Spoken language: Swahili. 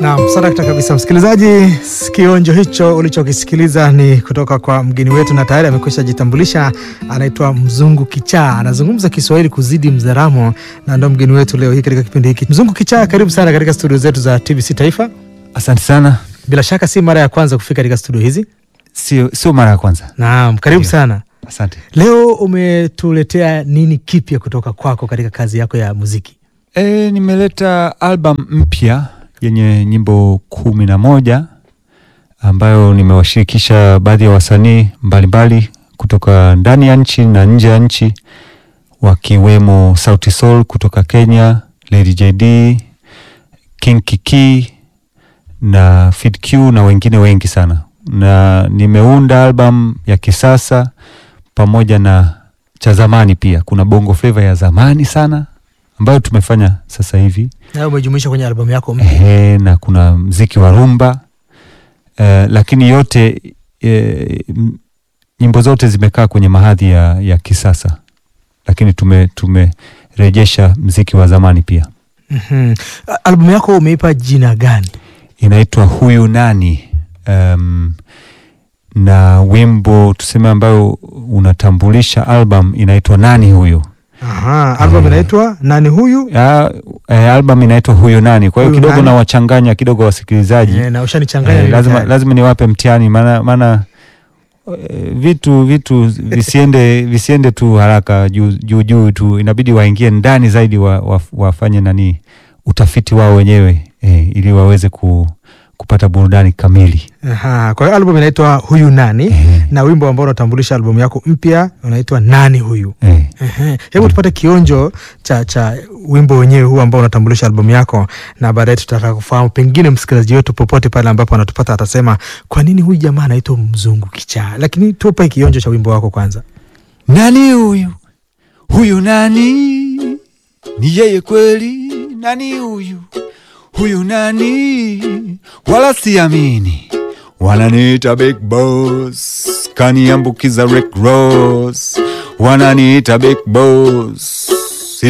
Naam, sadakta kabisa msikilizaji. Kionjo hicho ulichokisikiliza ni kutoka kwa mgeni wetu, na tayari amekwisha jitambulisha. Anaitwa Mzungu Kichaa, anazungumza Kiswahili kuzidi Mzaramo, na ndo mgeni wetu leo hii katika kipindi hiki. Mzungu Kichaa, karibu sana katika studio zetu za TBC Taifa. Asante sana. Bila shaka si mara ya kwanza kufika katika studio hizi. Sio, sio mara ya kwanza. Naam, karibu Ndio. sana. Asante. Leo umetuletea nini kipya kutoka kwako katika kazi yako ya muziki? E, nimeleta album mpya yenye nyimbo kumi na moja ambayo nimewashirikisha baadhi ya wasanii mbalimbali kutoka ndani ya nchi na nje ya nchi wakiwemo Sauti Sol kutoka Kenya, Lady JD, King Kiki na Fid Q na wengine wengi sana, na nimeunda album ya kisasa pamoja na cha zamani pia. Kuna bongo flava ya zamani sana ambayo tumefanya sasa hivi Nayo umejumuisha kwenye albamu yako mpya. ehe, na kuna mziki wa rumba eh, lakini yote eh, m- nyimbo zote zimekaa kwenye mahadhi ya, ya kisasa, lakini tume tumerejesha mziki wa zamani pia. Mhm. A- Albamu yako umeipa jina gani? Inaitwa huyu nani, um, na wimbo tuseme ambayo unatambulisha album inaitwa nani huyu. Aha, albamu Eh. inaitwa nani huyu? Ah, eh, album inaitwa huyu nani, kwa hiyo Huyu kidogo nani? nawachanganya kidogo wasikilizaji Eh, na ushanichanganya Eh, mimi lazima, tayari. lazima niwape mtihani maana maana eh, vitu vitu visiende visiende tu haraka juu juu juu tu, inabidi waingie ndani zaidi wa, wa, wafanye nani utafiti wao wenyewe eh, ili waweze ku, kupata burudani kamili Aha, kwa hiyo albamu inaitwa huyu nani eh, na wimbo ambao unatambulisha albamu yako mpya unaitwa nani huyu. eh. Ehe. Hebu tupate kionjo cha cha wimbo wenyewe huu ambao unatambulisha albamu yako, na baadaye tutataka kufahamu, pengine msikilizaji wetu popote pale ambapo anatupata atasema kwa nini huyu jamaa anaitwa Mzungu Kichaa. Lakini tupe kionjo cha wimbo wako kwanza. Nani huyu huyu nani? Ni yeye kweli? Nani huyu huyu nani? Wala siamini, wananiita big boss, kaniambukiza Rick Ross, wananiita big boss,